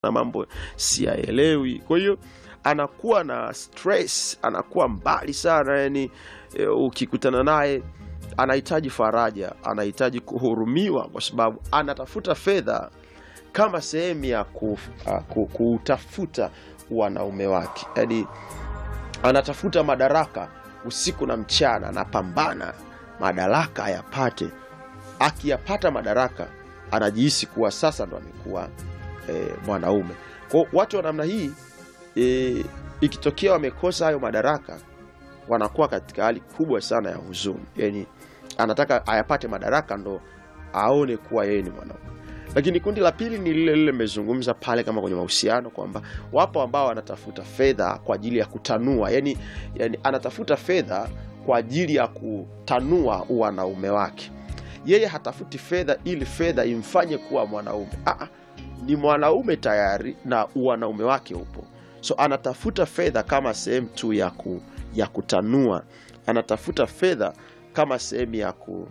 na mambo siyaelewi. Kwa hiyo anakuwa na stress, anakuwa mbali sana yani e, ukikutana naye anahitaji faraja, anahitaji kuhurumiwa, kwa sababu anatafuta fedha kama sehemu ya ku, uh, ku, kutafuta wanaume wake, yani anatafuta madaraka usiku na mchana, anapambana madaraka ayapate. Akiyapata madaraka, anajihisi kuwa sasa ndo amekuwa e, mwanaume. Kwa watu wa namna hii e, ikitokea wamekosa hayo madaraka, wanakuwa katika hali kubwa sana ya huzuni. Yani anataka ayapate madaraka ndo aone kuwa yeye ni mwanaume. Lakini kundi la pili ni lile lile nimezungumza pale, kama kwenye mahusiano, kwamba wapo ambao wanatafuta fedha kwa ajili ya kutanua, yani, yani anatafuta fedha kwa ajili ya kutanua wanaume wake. Yeye hatafuti fedha ili fedha imfanye kuwa mwanaume. Aa, ni mwanaume tayari na wanaume wake upo, so anatafuta fedha kama sehemu tu ya, ku, ya kutanua. Anatafuta fedha kama sehemu ya ku,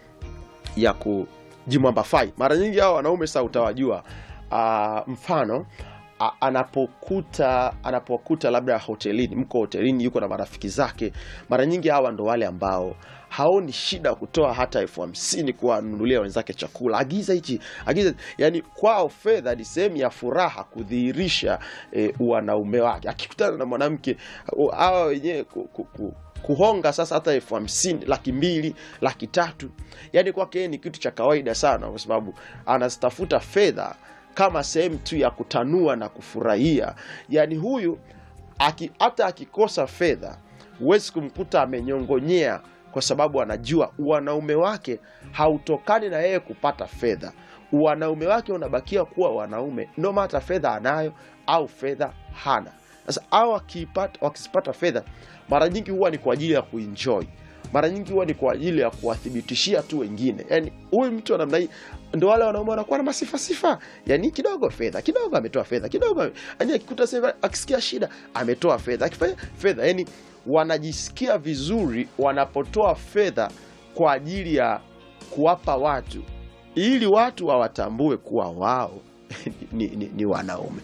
ya kujimwambafai. Mara nyingi hao wanaume sasa utawajua, uh, mfano a, anapokuta anapokuta labda hotelini, mko hotelini, yuko na marafiki zake, mara nyingi hawa ndo wale ambao haoni shida kutoa hata elfu hamsini kuwanunulia wenzake chakula, agiza hichi agiza. Yani kwao fedha ni sehemu ya furaha, kudhihirisha e, wanaume wake. Akikutana na mwanamke hawa wenyewe ku, ku, ku, kuhonga sasa hata elfu hamsini laki mbili laki tatu yani kwake yeye ni kitu cha kawaida sana, kwa sababu anazitafuta fedha kama sehemu tu ya kutanua na kufurahia. Yani huyu aki, hata akikosa fedha huwezi kumkuta amenyongonyea, kwa sababu anajua wanaume wake hautokani na yeye kupata fedha. Wanaume wake unabakia kuwa wanaume no mata fedha anayo au fedha hana. Sasa au wakizipata fedha, mara nyingi huwa ni kwa ajili ya kuenjoy, mara nyingi huwa ni kwa ajili ya kuwathibitishia tu wengine. Yani huyu mtu wa namna hii ndo wale wanaume wanakuwa na masifasifa, yani kidogo fedha kidogo, ametoa fedha kidogo, yani akikuta sasa, akisikia shida ametoa fedha, akifanya fedha, yani wanajisikia vizuri wanapotoa fedha kwa ajili ya kuwapa watu, ili watu wawatambue kuwa wao ni, ni, ni wanaume.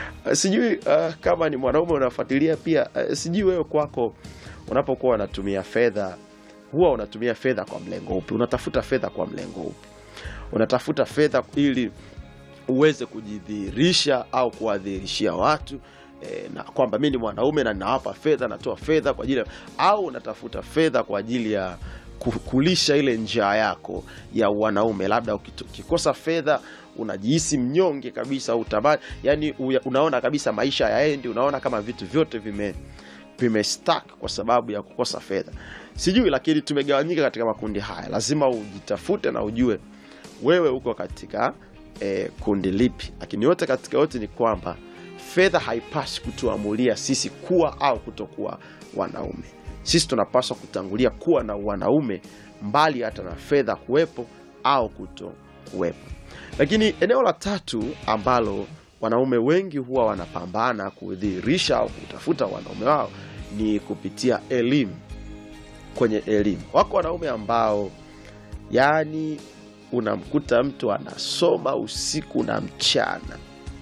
Sijui uh, kama ni mwanaume unafuatilia pia uh, sijui wewe kwako unapokuwa unatumia fedha huwa unatumia fedha kwa mlengo upi? Unatafuta fedha kwa mlengo upi? Unatafuta fedha ili uweze kujidhihirisha au kuwadhihirishia watu e, na kwamba mi ni mwanaume na ninawapa fedha, natoa fedha kwa ajili ya, au unatafuta fedha kwa ajili ya kulisha ile njaa yako ya wanaume. Labda ukikosa fedha unajihisi mnyonge kabisa, utamani yani unaona kabisa maisha yaendi, unaona kama vitu vyote vime vimestak kwa sababu ya kukosa fedha. Sijui, lakini tumegawanyika katika makundi haya. Lazima ujitafute na ujue wewe uko katika eh, kundi lipi, lakini yote katika yote ni kwamba fedha haipaswi kutuamulia sisi kuwa au kutokuwa wanaume. Sisi tunapaswa kutangulia kuwa na wanaume mbali hata na fedha kuwepo au kuto kuwepo. Lakini eneo la tatu ambalo wanaume wengi huwa wanapambana kudhihirisha au kutafuta wanaume wao ni kupitia elimu. Kwenye elimu, wako wanaume ambao yani unamkuta mtu anasoma usiku na mchana,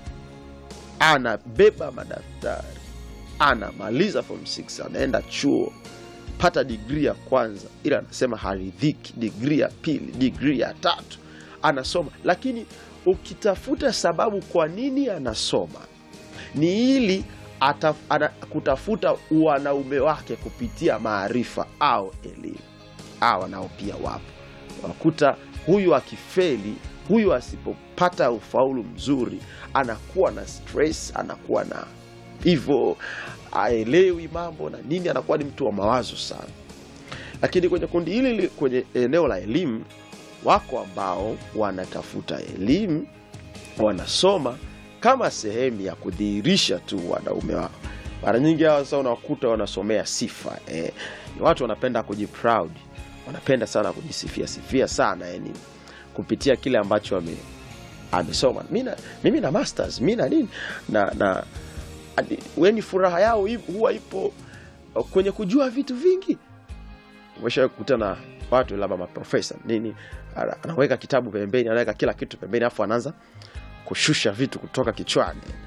anabeba madaftari, anamaliza form 6 anaenda chuo pata digrii ya kwanza, ila anasema haridhiki, digrii ya pili, digrii ya tatu, anasoma lakini ukitafuta sababu kwa nini anasoma ni ili ataf, ana, kutafuta wanaume wake kupitia maarifa au elimu. Hawa nao pia wapo, wakuta huyu akifeli, huyu asipopata ufaulu mzuri, anakuwa na stress, anakuwa na hivyo, aelewi mambo na nini, anakuwa ni mtu wa mawazo sana. Lakini kwenye kundi hili, kwenye eneo la elimu wako ambao wanatafuta elimu, wanasoma kama sehemu ya kudhihirisha tu wanaume wao. Mara nyingi hawa sasa unakuta wanasomea sifa eh. Ni watu wanapenda kujiproud, wanapenda sana kujisifia sifia sana, yani kupitia kile ambacho wame amesoma. Mimi na masters mimi na nini na na weni, furaha yao huwa ipo kwenye kujua vitu vingi. Umesha kukutana watu labda maprofesa nini, anaweka kitabu pembeni, anaweka kila kitu pembeni, afu anaanza kushusha vitu kutoka kichwani